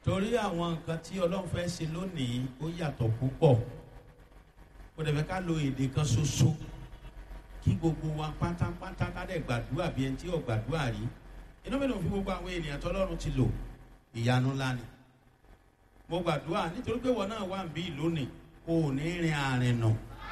torí àwọn nǹkan tí ọlọ́run fẹ́ ṣe lónìí ó yàtọ̀ púpọ̀ kò dẹ̀ fẹ́ ká lo èdè kan ṣoṣo kí gbogbo wa pátápátá ká dẹ̀ gbàdúrà bí ẹni tí ò gbàdúrà rí inú mi ló fi gbogbo àwọn ènìyàn tọ́lọ́run ti lò ìyanu ńlá ni mo gbàdúrà nítorí pé wọn náà wà ń bí lónìí o ò ní rin àrìn nà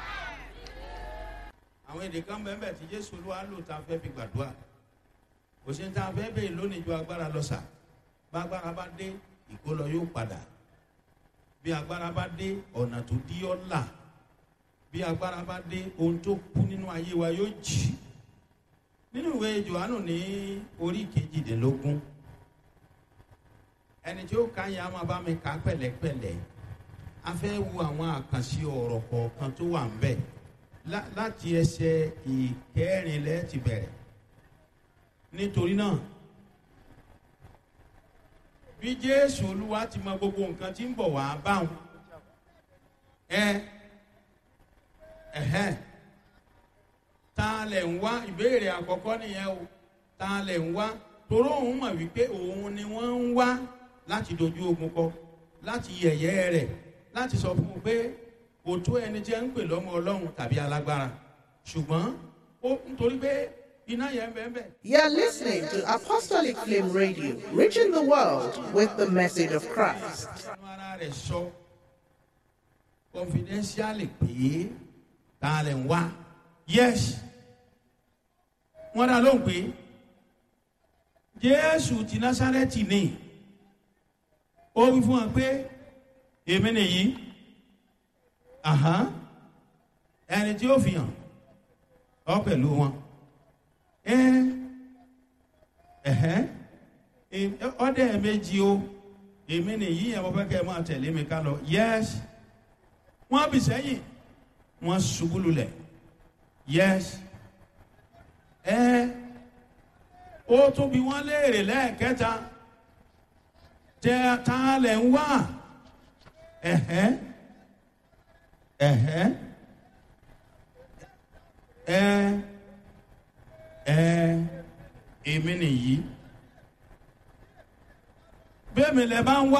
àwọn èdè kan bẹ́ẹ̀ bẹ́ẹ̀ tí jésù olúwa lò tá a fẹ́ fi gbàdúrà kò sí ní tá a fẹ́ bẹ́ẹ̀ lónìí ju agbára lọ sà bá agbára bá dé ìkólọ yóò padà bí agbára bá dé ọ̀nà tó dí ọ́ là bí agbára bá dé ohun tó kú nínú ayé wa yóò jì nínú ìwé johannu ní orí kejìdínlógún ẹni tí ó ka yẹn a máa bá mi kà pẹ̀lẹ́pẹ̀lẹ́ a fẹ́ wo àwọn àkànṣe ọ̀rọ̀ kọ̀ọ̀kan tó wà ń bẹ̀ láti ẹsẹ̀ ìkẹrìnlẹ́ ti bẹ̀rẹ̀ nítorí náà bí jésù olúwa ti mọ gbogbo nǹkan tí ń bọ̀ wá báwọn ẹ ẹhẹn ta lẹ̀ ń wá ìbéèrè àkọ́kọ́ nìyẹn o ta lẹ̀ ń wá toró òun mọ̀ wípé òun ni wọ́n ń wá láti dojú ogun kọ láti yẹ̀yẹ́ rẹ̀ láti sọ fún un pé kò tó ẹni tí ẹ ń pè lọ́mọ ọlọ́run tàbí alágbára ṣùgbọ́n ó nítorí pé iná yẹn bẹ́ẹ̀ bẹ́ẹ̀. You're listening to Apostolic Flame Radio, reaching the world with the message of Christ. Ẹnu ara rẹ̀ sọ confidentially pé ta lẹ̀ ń wá yes wọ́n dá lóhùn pé jésù ti násárẹ́tì ni ó wí fún wa pé èmi nìyí ẹni tí ó fi hàn ọ pẹ̀lú wọn ọdẹ méjì o èmi nìyí yẹn mo fẹ́ kẹ́ ẹ máa tẹ̀lé mi ká lọ yes wọ́n bì sẹ́yìn wọ́n ṣubú lulẹ̀ yes ẹ ó tún bí wọ́n léèrè lẹ́ẹ̀kẹta tẹ ta lẹ̀ ń wá ẹ̀hẹ́ ẹ̀hẹ́ ẹ ẹ èmi nìyí bẹ́ẹ̀mi lẹ bá ń wá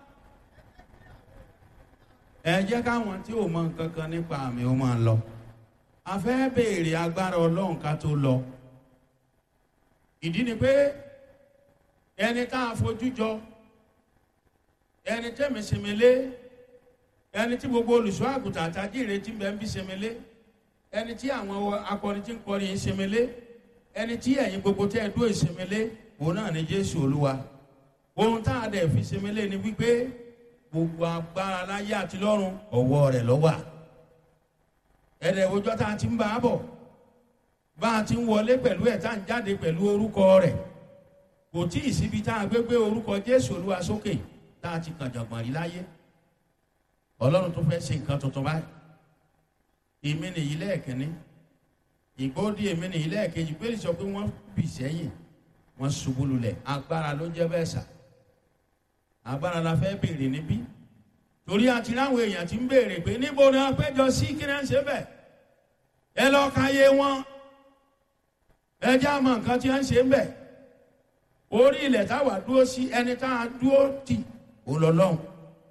ẹ jẹ́ káwọn tí ò mọ nǹkan kan nípa àmì ó máa lọ a fẹ́ béèrè agbára ọlọ́run ká tó lọ ìdí ni pé ẹni tá a fojú jọ ẹni tẹ́mi sèmélé ẹni tí gbogbo olùṣọ́ àgùntàn àtàjì ìrètí bẹ́ẹ̀ ń bí sèmélé ẹni tí àwọn akọrin tí ń kọrin sèmélé ẹni tí ẹ̀yin gbogbo tẹ́ ẹ dúró sèmélé òun náà ni jésù olúwa ohun tá a dẹ̀ fi sèmélé ni wípé gbogbo agbára láyé àti lọ́run ọ̀wọ́ rẹ̀ lọ́wọ́ ẹ̀rẹ̀ òjọ́ tá a ti ń bá a bọ̀ bá a ti ń wọlé pẹ̀lú ẹ̀ tá a ń jáde pẹ̀lú orúkọ rẹ̀ kò tí ì síbi tá a gbé gbé orúkọ jésù olúwa sókè tá a ti kàn jọ̀gbọ̀n rí láyé ọlọ́run tó fẹ́ ṣe nǹkan tuntun báyìí èmi nìyí lẹ́ẹ̀kínní ìgbóòdì èmi nìyí lẹ́ẹ̀kejì pé sọ pé wọ́n bì sẹ́yìn wọ́n ṣubú lulẹ̀ agbára ló jẹ́ bẹ́ẹ̀ sà agbára la fẹ́ béèrè níbí torí àti láwọn èèyàn ti ń béèrè pé níbo ni wọ́n péjọ sí kí náà ṣe bẹ́ẹ̀ ẹ lọ ka yé wọn ẹ já mọ nǹkan tí wọ́n ṣe ń bẹ̀ orí ilẹ̀ táwa dúró sí ẹni tá a dúró tì ó lọ lọ́hùn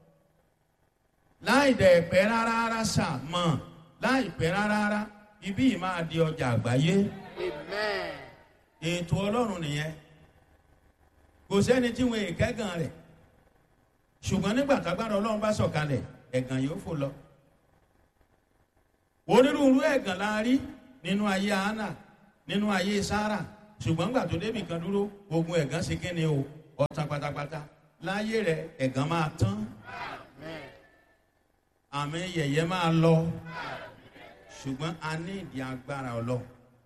láì dẹ̀ pẹ́ rárá rárá sà mọ̀ láì pẹ́ rárá rárá ibí yìí máa di ọjà àgbáyé ètò ọlọ́run nìyẹn kò sẹ́ni tí wọn èkẹ́gàn rẹ̀ ṣùgbọ́n nígbà tágbára ọlọ́run bá sọ̀kalẹ̀ ẹ̀gàn yóò fò lọ. onírúurú ẹ̀gàn la rí nínú ayé hánà nínú ayé sára ṣùgbọ́n nígbà tó débì kan dúró ogun ẹ̀gàn ṣe kí ni o ọ̀tàn pátápátá láyé rẹ̀ ẹ̀gàn máa tán àmì yẹ̀yẹ́ máa lọ ṣùgbọ́n a ní ìdí agbára ọlọ́run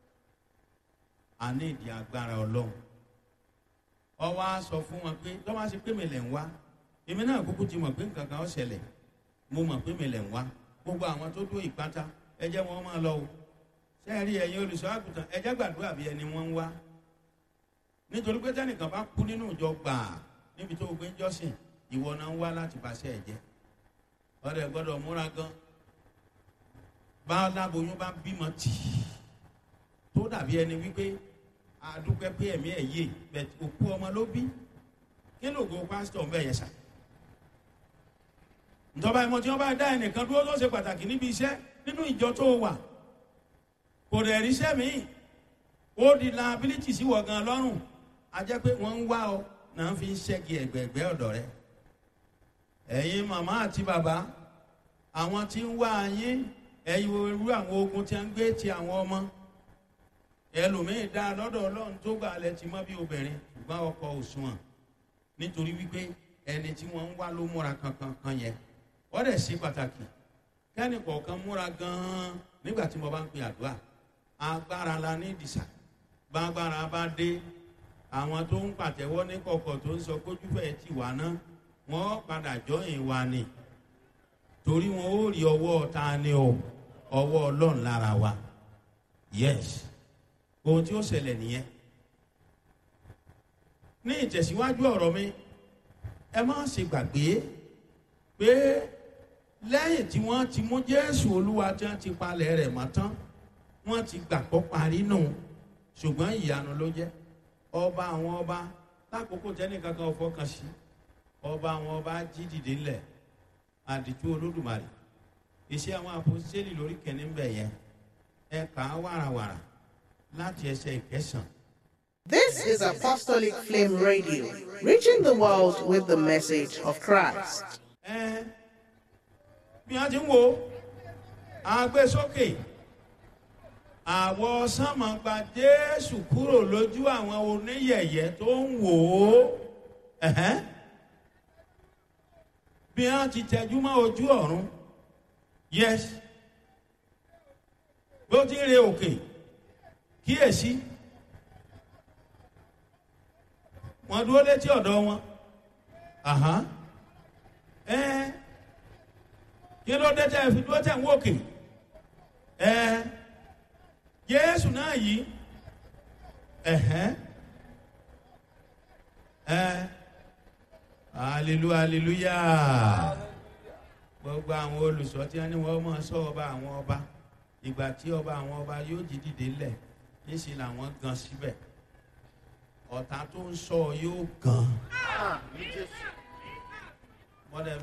a ní ìdí agbára ọlọ́run ọwọ́ á sọ fún wọn pé tọ́wọ́ á ṣe pé mi lẹ̀ ń wá èmi náà kúkú ti mọ̀ pé nǹkan kan ó ṣẹlẹ̀ mo mọ̀ pé mi lẹ̀ ń wá gbogbo àwọn tó dó ìpátá ẹ jẹ́ wọn máa lọ o sẹ́ẹ̀rí ẹ̀yin olùṣọ́ àgùntàn ẹ jẹ́ gbàdúrà bí ẹni wọ́n ń wá nítorí pé tẹ́nìkan bá kú nínú ìjọ gbàà níbi tó gbé ń jọ́sìn ìwọ náà ń wá láti bàṣẹ ẹ̀ jẹ́ ọ̀rẹ́ gbọ́dọ̀ múra gan bá láboyún bá bímọ tì í tó dàbí ẹni wípé àdúpẹ́ pé ẹ̀mí ẹ̀ yé bẹ̀ òkú ọmọ ló bí kí ló go pásítọ̀ ń bẹ̀ yẹn sà ìjọba ìmọ̀ tí wọ́n bá dá ẹnìkan dúró tó ṣe pàtàkì níbi iṣẹ́ nínú ìjọ tó wà kò rẹ̀ ríṣẹ́ míì ó di liability sí wọ̀ gan lọ́rùn a jẹ́ pé wọ́n ń wá ọ náà fi ń ṣẹ́gi ẹ̀gbẹ̀ẹ̀gbẹ́ ọ̀dọ̀ rẹ ẹ̀yin màmá àti bàbá àwọn tí ń wá yín ẹ̀yin irú àwọn ogun tí a ń gbé ti àwọn ọmọ ẹlòmíín dá lọ́dọ̀ ọlọ́run tó gbà lẹ ti mọ́ bí obìnrin ṣùgbọ́n ọkọ òṣùwọ̀n nítorí wípé ẹni tí wọ́n ń wá ló múra kankan kan yẹn wọ́n dẹ̀ sí pàtàkì kẹ́ni kọ̀ọ̀kan múra gan-an nígbà tí mo bá ń pè àdúrà agbára la ní ìdìsà gbàgbára bá dé àwọn tó ń pàtẹ́wọ́ ní kọ̀kọ̀ tó ń sọ kójúfẹ́ ti wà ná wọ́n padà jọyìn wa ni torí wọn ó rí ọwọ́ ta ni o ọwọ́ ọlọ́run lára wa yes ohun tí ó ṣẹlẹ̀ nìyẹn ní ìtẹ̀síwájú ọ̀rọ̀ mi ẹ má ṣe gbàgbé pé lẹ́yìn tí wọ́n ti mú jésù olúwa tí wọ́n ti palẹ̀ rẹ̀ mọ́ tán wọ́n ti gbàgbọ́ parí nù ṣùgbọ́n ìyanu ló jẹ́ ọba àwọn ọba lákòókò tẹ́nìkan kan fọkàn sí ọba àwọn ọba jí dìde ńlẹ̀ àdìtú olódùmarè iṣẹ́ àwọn àpòsílẹ̀ lórí kẹ́ni ń bẹ̀ yẹn ẹ kà á wàràwàrà láti ẹsẹ̀ ìkẹsàn. This is Apostolic Flame Radio, reaching the world with the message of Christ. ẹ bí wọ́n ti ń wo agbésókè àwọ̀ sánmà gba jésù kúrò lójú àwọn oníyẹ̀yẹ́ tó ń wò ó ẹ̀hẹ́n. bí wọ́n ti tẹjú mọ́ ojú ọ̀run yes bí ó ti ń re òkè kíyèsí wọ́n dúró létí ọ̀dọ̀ wọn àhán ẹ kí ló dé tẹ fi dúró tẹ ń wòkè ẹ jésù náà yìí ẹhẹ ẹ hallelujah hallelujah gbogbo àwọn olùsọ tí wọn ní wọn máa sọ ọba àwọn ọba ìgbà tí ọba àwọn ọba yóò jí dìde lẹ níṣẹ làwọn gan síbẹ ọ̀tá tó ń sọ yóò gan. wọ́n dẹ̀